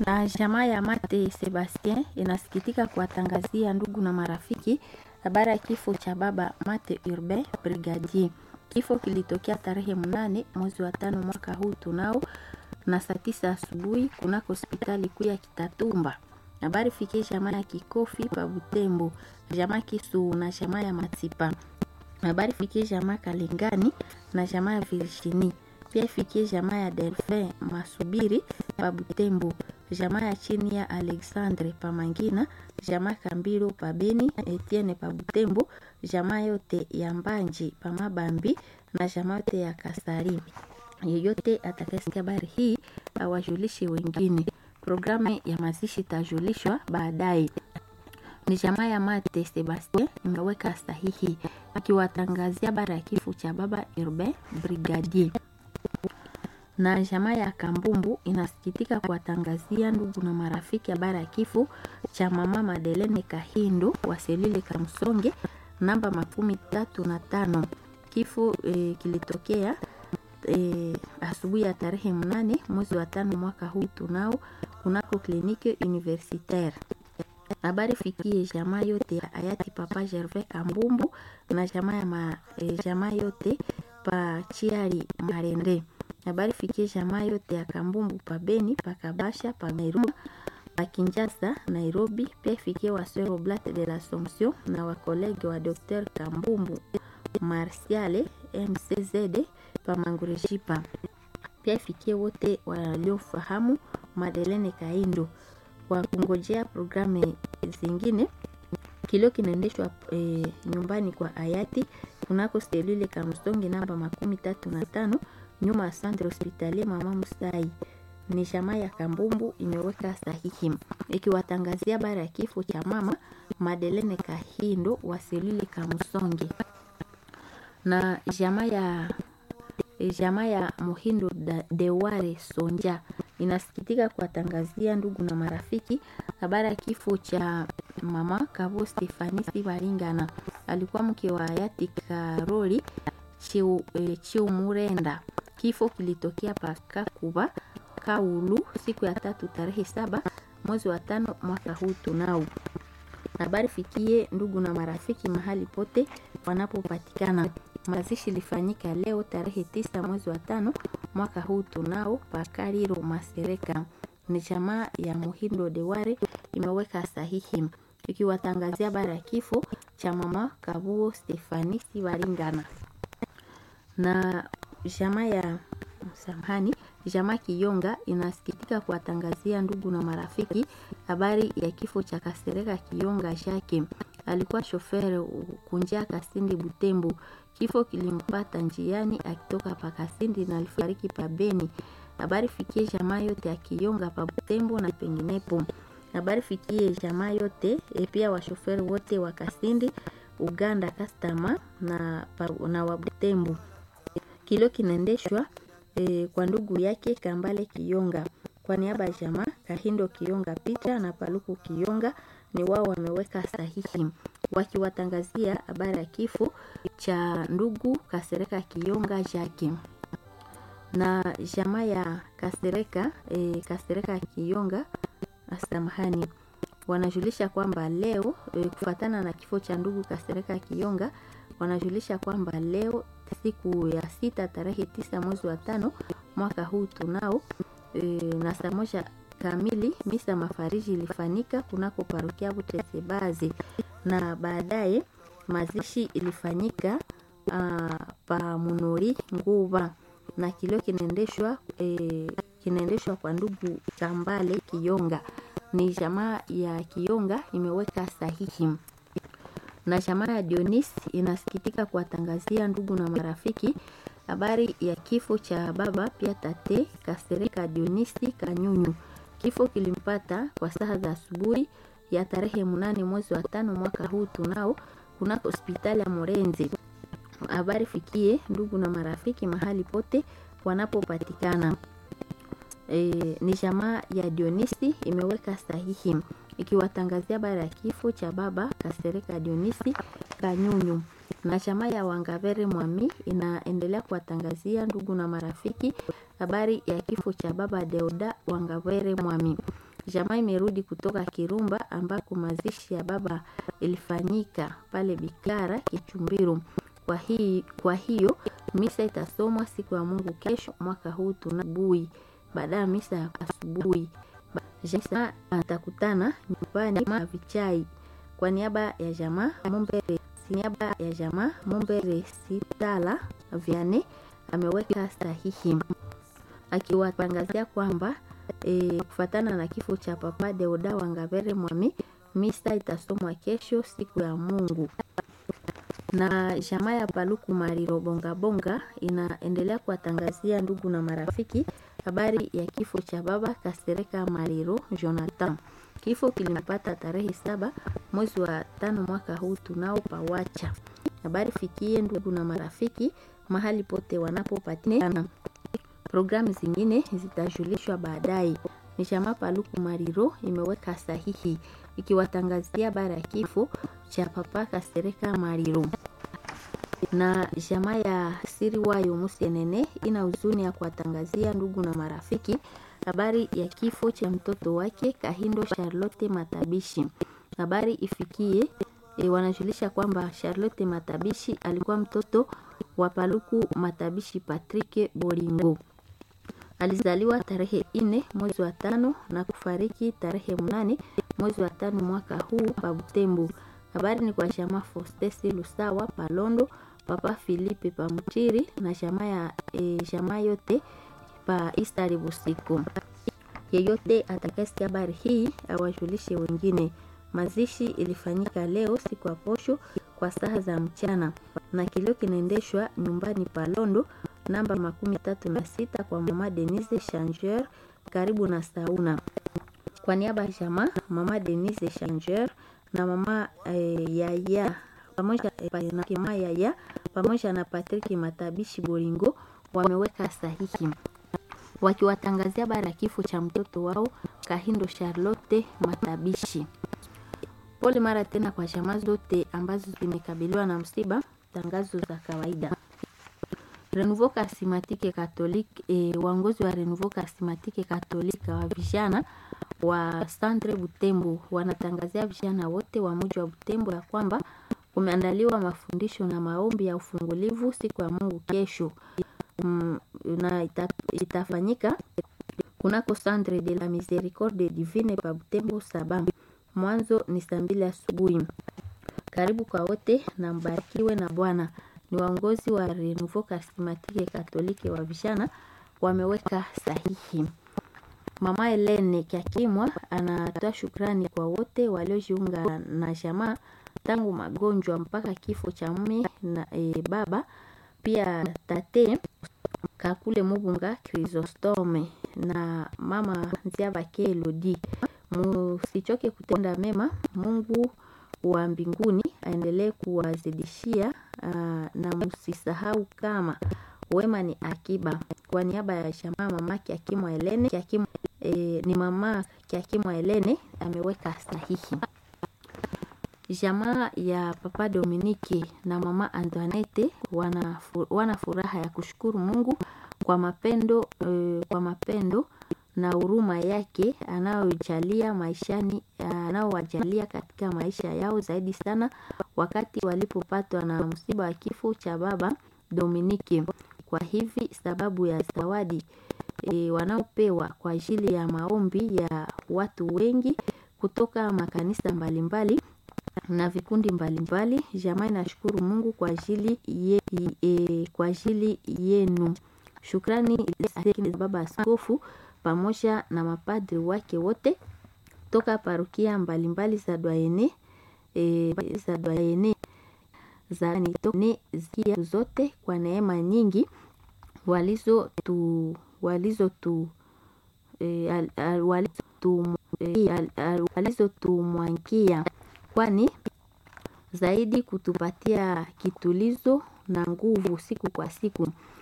Na jamaa ya Mate Sebastien inasikitika kuwatangazia ndugu na marafiki habari ya kifo cha baba Mate Urbain Brigadier. Kifo kilitokea tarehe mnane mwezi wa tano mwaka huu tunao na saa tisa asubuhi kunako hospitali kuu ya Kitatumba. Habari fikie jamaa ya Kikofi pa Butembo, jamaa Kisu na jamaa ya Matipa. Habari fikie jamaa Kalingani na jamaa ya Virginie. Pia ifikie jamaa ya Delphin Masubiri pa Butembo, jamaa ya chini ya Alexandre pa Mangina, jamaa Kambiro pa Beni, Etienne pa Butembo, jamaa yote ya Mbanji pa Mabambi na jamaa yote ya Kasari. Yeyote atakayesikia habari hii awajulishe wengine. Programu ya mazishi itajulishwa baadaye. Ni jamaa ya Mate Sebastien imeweka sahihi akiwatangazia habari ya kifo cha baba Urbain Brigadier na jamaa ya Kambumbu inasikitika kuwatangazia ndugu na marafiki habari ya kifo cha mama Madelene Kahindo wa Selile Kamsonge namba makumi tatu na tano. Kifo e, kilitokea e, asubuhi ya tarehe mnane mwezi wa tano mwaka huu tunao kunako kliniki universitaire. Habari fikie jamaa yote ya hayati Papa Gervais Kambumbu na jamaa ya ma, e, jamaa yote pa Chiari Marende habari fikie jamaa yote ya Kambumbu pa Beni pa Kabasha pa Nairobi pa Kinshasa Nairobi. Pia ifikie waseur Oblat de l'Assomption na wakolege wa Dr Kambumbu Marsiale MCZD pa Mangureshipa. Pia ifikie wote waliofahamu Madelene Kaindo kwa kungojea programu zingine. Kilio kinaendeshwa e, nyumbani kwa hayati kunako selule Kamstongi namba makumi tatu na tano nyuma ya centre hospitalier mama Musai. Ni jamaa ya Kambumbu imeweka sahihi ikiwatangazia bara ya kifo cha mama Madelene Kahindo wa selule Kamsongi na jamaa ya jamaa ya Muhindo Deware Sonja inasikitika kuwatangazia ndugu na marafiki habari ya kifo cha mama Kavo Stefanisi Baringana, alikuwa mke wa hayati Karoli Chiumurenda. Kifo kilitokea Pakakuba Kaulu siku ya tatu tarehe saba mwezi wa tano mwaka huu tunao. Habari fikie ndugu na marafiki mahali pote wanapopatikana. Mazishi ilifanyika leo tarehe tisa mwezi wa tano mwaka huu tunao Pakariro Masereka. Ni jamaa ya Muhindo Deware imeweka sahihi ikiwatangazia habari ya kifo cha mama Kabuo Stefani Sibaringana na jamaa ya samahani, jamaa Kiyonga inasikitika kuwatangazia ndugu na marafiki habari ya kifo cha Kasereka Kiyonga Jake. Alikuwa shofere kunjia Kasindi Butembo. Kifo kilimpata njiani akitoka pa Kasindi na alifariki pa Beni. Habari fikie jamaa yote ya Kiyonga pa Butembo na penginepo. Habari fikie jamaa yote e, pia washoferi wote wa Kasindi, Uganda Kastama na, na wa Butembo. Kilio kinaendeshwa e, kwa ndugu yake Kambale Kiyonga kwa niaba ya jamaa Kahindo Kiyonga Pita na Paluku Kiyonga ni wao wameweka sahihi wakiwatangazia habari ya kifo cha ndugu Kasereka Kiyonga Jake na jamaa ya Kasereka e, Kasereka Kiyonga samahani, wanajulisha kwamba leo e, kufatana na kifo cha ndugu Kasereka Kiyonga wanajulisha kwamba leo siku ya sita tarehe tisa mwezi wa tano mwaka huu tunao e, na saa moja kamili misa mafariji ilifanyika kunako parokia Butesebazi na baadaye mazishi ilifanyika uh, pa Munori Nguva na kilio kinaendeshwa e, kinaendeshwa kwa ndugu Kambale Kiyonga. Ni jamaa ya Kiyonga imeweka sahihi na jamaa ya Dionis inasikitika kuwatangazia ndugu na marafiki habari ya kifo cha baba pia tate Kasereka Dionisi Kanyunyu. Kifo kilimpata kwa saa za asubuhi ya tarehe mnane mwezi wa tano mwaka huu tunao kunako hospitali ya Morenzi. Habari fikie ndugu na marafiki mahali pote wanapopatikana. E, ni jamaa ya Dionisi imeweka sahihi ikiwatangazia habari ya kifo cha baba Kasereka Dionisi Kanyunyu na chama ya Wangavere Mwami inaendelea kuwatangazia ndugu na marafiki habari ya kifo cha baba Deoda Wangavere Mwami. Jamaa imerudi kutoka Kirumba ambako mazishi ya baba ilifanyika pale Bikara Kichumbiru. Kwa, hii, kwa hiyo misa itasomwa siku ya Mungu kesho mwaka huu tunabui. Baada ya misa ya asubuhi jamaa atakutana nyumbani na vichai. Kwa niaba ya jamaa Mumbere, niaba ya jamaa Mumbere Sitala Viane ameweka sahihi akiwatangazia kwamba e, kufatana na kifo cha Papa Deoda Wangavere Mwami, misa itasomwa kesho siku ya Mungu na jamaa ya Paluku Mariro Bonga Bonga inaendelea kuwatangazia ndugu na marafiki habari ya kifo cha baba Kasereka Mariro Jonathan. Kifo kilimpata tarehe saba mwezi wa tano mwaka huu tunao pawacha. Habari fikie ndugu na marafiki mahali pote wanapopatikana. Programu zingine zitajulishwa baadaye. Ni jamaa Paluku Mariro imeweka sahihi ikiwatangazia habari ya kifo cha papa Kasereka Mariro na jamaa ya siri wayo Musienene ina huzuni ya kuwatangazia ndugu na marafiki habari ya kifo cha mtoto wake Kahindo Charlotte Matabishi. Habari ifikie e, wanajulisha kwamba Charlotte Matabishi alikuwa mtoto wa Paluku Matabishi Patrick Bolingo. Alizaliwa tarehe ine mwezi wa tano na kufariki tarehe mnane mwezi wa tano mwaka huu pa Butembo. Habari ni kwa jamaa Fostesi Lusawa Palondo, Papa Filipe Pamutiri na jamaa ya e, jamaa yote pa Istari Busiku. Yeyote atakayesikia habari hii awajulishe wengine. Mazishi ilifanyika leo siku ya posho kwa saa za mchana na kilio kinaendeshwa nyumbani Palondo namba makumi tatu na sita kwa mama Denise Changer karibu na sauna. Kwa niaba ya jamaa mama Denise Changer na mama eh, Yaya pamoja eh, na kima Yaya pamoja na Patrick Matabishi Boringo wameweka sahihi wakiwatangazia habari ya kifo cha mtoto wao Kahindo Charlotte Matabishi. Pole mara tena kwa jamaa zote ambazo zimekabiliwa na msiba. Tangazo za kawaida. Renouveau Charismatique Catholique e, waongozi wa Renouveau Charismatique Catholique wa vijana wa Centre Butembo wanatangazia vijana wote wa mji wa Butembo ya kwamba kumeandaliwa mafundisho na maombi ya ufungulivu siku ya Mungu kesho. Mm, na ita, itafanyika kunako Centre de la Miséricorde Divine pa Butembo saba. Mwanzo ni saa mbili asubuhi. Karibu kwa wote na mbarikiwe na Bwana. Ni waongozi wa Renouveau Charismatique Catholique wa vijana wameweka sahihi. Mama Helene Kyakimwa anatoa shukrani kwa wote waliojiunga na jamaa tangu magonjwa mpaka kifo cha mume na e, baba pia tate Kakule Mubunga Chrysostome na mama Nziabake Elodi. Musichoke kutenda mema. Mungu wa mbinguni aendelee kuwazidishia na msisahau kama wema ni akiba. Kwa niaba ya jamaa mama Kyakimwa Helene Kyakimwa, e, ni mama Kyakimwa Helene ameweka sahihi. Jamaa ya Papa Dominike na mama Antoinette wana, wana furaha ya kushukuru Mungu kwa mapendo, e, kwa mapendo na huruma yake anayojalia maishani anaowajalia katika maisha yao zaidi sana wakati walipopatwa na msiba wa kifo cha baba Dominike. Kwa hivi sababu ya zawadi e, wanaopewa kwa ajili ya maombi ya watu wengi kutoka makanisa mbalimbali na vikundi mbalimbali, jamaa inashukuru Mungu kwa ajili ye, e, kwa ajili yenu. Shukrani za baba askofu pamoja na mapadri wake wote toka parokia mbalimbali za Dwaene e, za Dwaene za nitone zia zote kwa neema nyingi walizo tu walizo tu e, al, al, walizo tu e, al, al, walizo tumwankia kwani zaidi kutupatia kitulizo na nguvu siku kwa siku.